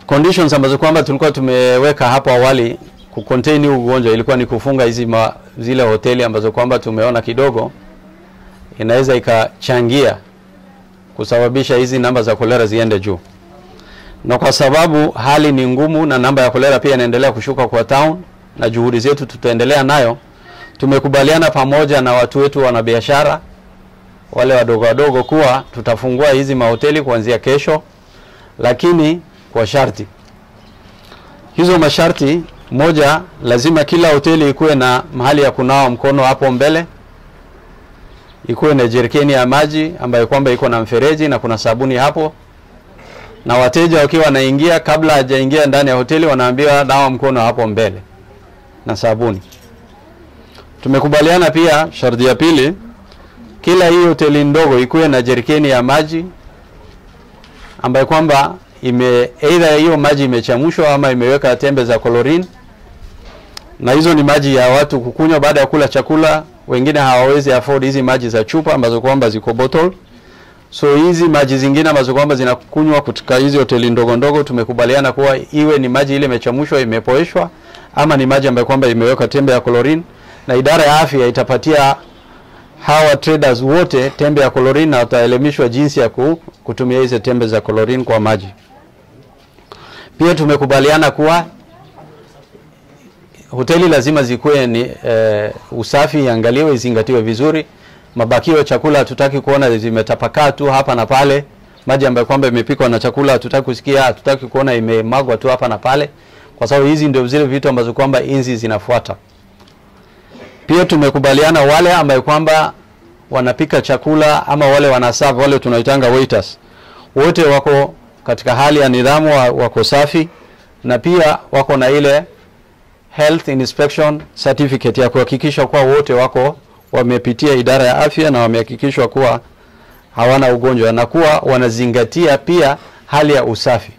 conditions ambazo kwamba tulikuwa tumeweka hapo awali kucontain huu ugonjwa ilikuwa ni kufunga hizi ma, zile hoteli ambazo kwamba tumeona kidogo inaweza ikachangia kusababisha hizi namba za kolera ziende juu, na kwa sababu hali ni ngumu na namba ya kolera pia inaendelea kushuka kwa town, na juhudi zetu tutaendelea nayo, tumekubaliana pamoja na watu wetu wanabiashara wale wadogo wadogo kuwa tutafungua hizi mahoteli kuanzia kesho, lakini kwa sharti. Hizo masharti, moja, lazima kila hoteli ikuwe na mahali ya kunawa mkono hapo mbele, ikuwe na jerikeni ya maji ambayo kwamba iko na mfereji na kuna sabuni hapo, na wateja wakiwa wanaingia, kabla hajaingia ndani ya hoteli, wanaambiwa nawa mkono hapo mbele na sabuni. Tumekubaliana pia, sharti ya pili, kila hii hoteli ndogo ikuwe na jerikeni ya maji ambayo kwamba ime either hiyo maji imechamshwa ama imeweka tembe za chlorine, na hizo ni maji ya watu kukunywa baada ya kula chakula. Wengine hawawezi afford hizi maji za chupa ambazo kwamba ziko bottle, so hizi maji zingine ambazo kwamba zinakunywa katika hizi hoteli ndogo ndogo, tumekubaliana kuwa iwe ni maji ile imechamshwa, imepoeshwa, ama ni maji ambayo kwamba imeweka tembe ya chlorine, na idara ya afya itapatia hawa traders wote tembe ya chlorine na wataelimishwa jinsi ya kutumia hizi tembe za chlorine kwa maji. Pia tumekubaliana kuwa hoteli lazima zikuwe ni e, usafi iangaliwe, izingatiwe vizuri. Mabakio ya chakula hatutaki kuona zimetapakaa tu hapa na pale. Maji ambayo kwamba imepikwa na chakula hatutaki kusikia, hatutaki kuona imemagwa tu hapa na pale, kwa sababu hizi ndio zile vitu ambazo kwamba inzi zinafuata. Pia tumekubaliana wale ambayo kwamba wanapika chakula ama wale wanaserve, wale tunaitanga waiters, wote wako katika hali ya nidhamu, wako safi na pia wako na ile health inspection certificate ya kuhakikisha kuwa wote wako wamepitia idara ya afya na wamehakikishwa kuwa hawana ugonjwa na kuwa wanazingatia pia hali ya usafi.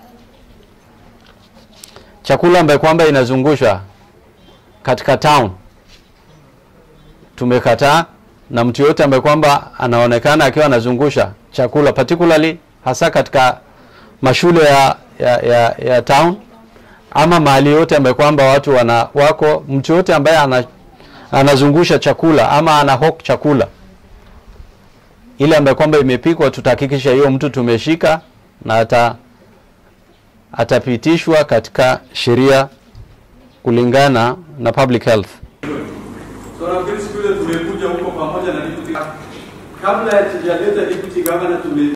Chakula ambayo kwamba inazungushwa katika town tumekataa, na mtu yote ambaye kwamba anaonekana akiwa anazungusha chakula particularly hasa katika mashule ya, ya, ya, ya town ama mahali yote ambaye kwamba watu wana wako, mtu yote ambaye ana, anazungusha chakula ama ana hawk chakula ile ambaye kwamba imepikwa, tutahakikisha hiyo mtu tumeshika na ata atapitishwa katika sheria kulingana na public health. So nafikiri siku ile tumekuja huko pamoja na deputy kabla ya tujaleta deputy governor tume